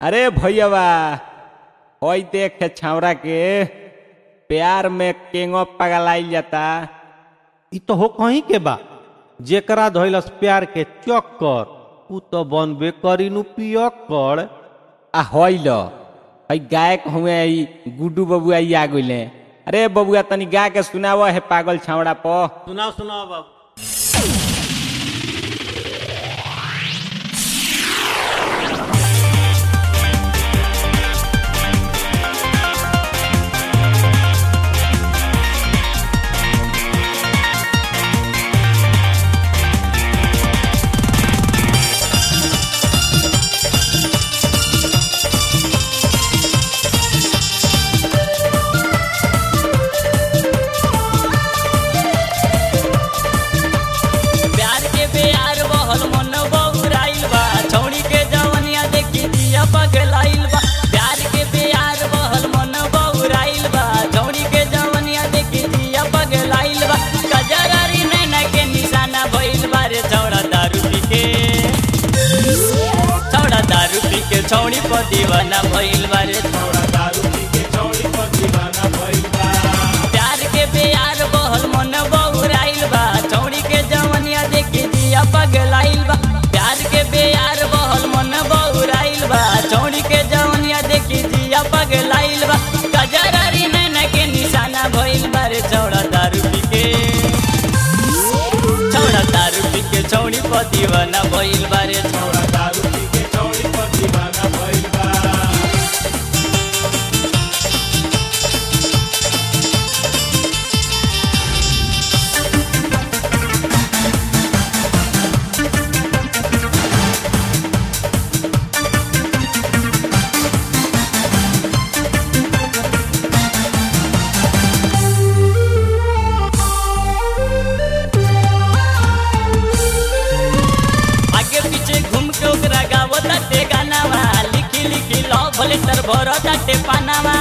अरे भैयावा ओई देख छावरा के प्यार में केंगो पगलाइल जाता इ तो हो कहीं के बा जेकरा धइलस प्यार के चक्कर उ तो बनबे करी नु पियक्कर आ होइल हई गायक हुए ई गुड्डू बबुआ ई आ गइले अरे बबुआ तनी गा के सुनाव है पागल छावड़ा प सुनाओ सुनाओ बाबू प्यार के बेयार बहल मन बउराइल बा छौड़ी के जवनिया देखी दिया पगलाइल बा प्यार के बेयार बहल मन बउराइल बा छौड़ी के जवनिया देखी दिया पगलाइल बा कजरारी नैना के निशाना भइल बा रे छौड़ा दारू पी के छौड़ा दारू पी के छौड़ी पर दीवाना भइल बा रे छौड़ा दारू पी के छौड़ी पर दीवाना भइल बा प्यार के बेयार बहल मन बउराइल बा छौड़ी के जवनिया देखी दिया पगलाइल बा प्यार के बेयार बहल मन बउराइल बा छौड़ी के जवनिया देखी दिया पगलाइल बा कजरारी नैना के निशाना भइल बा रे छौड़ा दारू पी के छौड़ा दारू पी के छौड़ी पर दीवाना भइल बा रे छौड़ा दारू पी के छौड़ी पर दीवाना भइल बा आगे पीछे घूम के ओकरा गावो ताटे गानावा लिखी लिखी लव लेटर भरो ताटे पानावा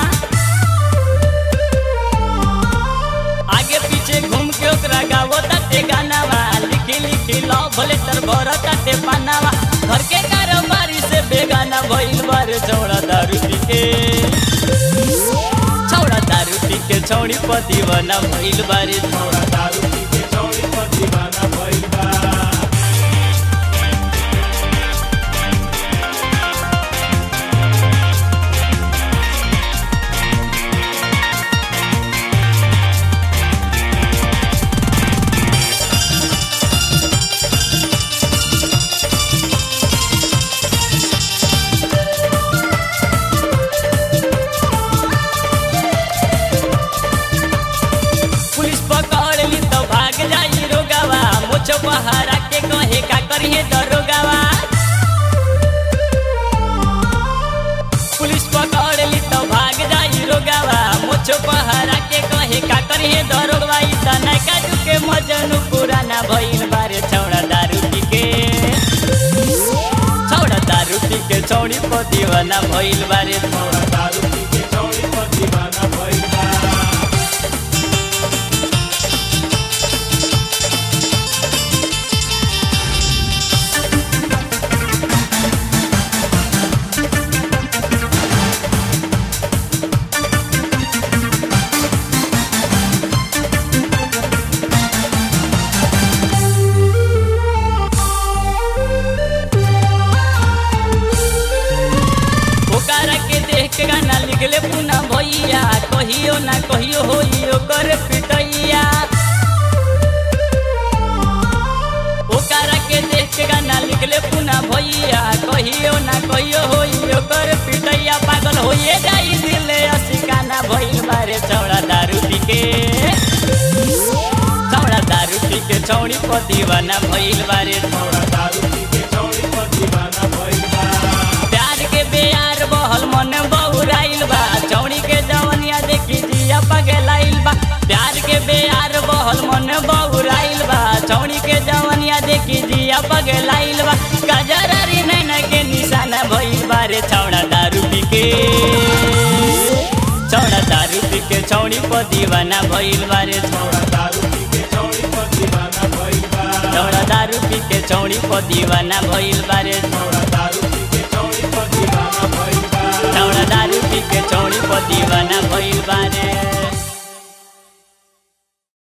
आगे पीछे घूम के ओकरा गावो ताटे गानावा लिखी लिखी लव लेटर भरो ताटे पानावा घर के कारोबारी से बेगाना भइल बारे छौड़ा दारू पी के छौड़ा दारू पी के छौड़ी पर दीवाना भइल बारे छौड़ा दारू पी के छौड़ी पर दीवाना भइल बा पुलिस पकड़ ली तो भाग जाई रोगावा मुझो पहाड़ा के कहे का करिए दरोगावा पुलिस पकड़ ली तो भाग जाई रोगावा मुझो पहाड़ा के कहे का करिए दरोगवा ई त नैका के मजनू पुराना भइल बारे छौड़ा दारू पी के छौड़ा दारू पी के छौड़ी पर दीवाना भइल बारे छौड़ा दारू पी के छौड़ी पर दीवाना भइल बा ओकरा के देख के गाना लिखले पुना भैया कहियो ना कहियो होई ओकर पिटैया ओकरा के देख के गाना लिखले पुना भैया कहियो ना कहियो होई ओकर पिटैया पागल होइए जाई दिले असिकाना भइल बारे छौड़ा दारू पी के छौड़ा दारू पी के छौड़ी पर दीवाना भइल बारे छौड़ा दारू पी के छौड़ी पर दीवाना भइल बा प्यार के बेयार बहल मन बउराइल बा चौड़ी के जवनिया देखी जिया पगलाइल बा प्यार के बेयार बहल मन बउराइल बा चौड़ी के जवनिया देखी जिया पगलाइल बा गजरारी नैना के निशाना भइल बारे छौड़ा दारू पी के छौड़ा दारू पी के छौड़ी पर दीवाना भइल बारे छौड़ा दारू पी के छौड़ी पर दीवाना भइल बा छौड़ा दारू पी के छौड़ी पर दीवाना भइल बारे छौड़ा दारू पी के छौड़ी पर दीवाना भइल पर दीवाना भइल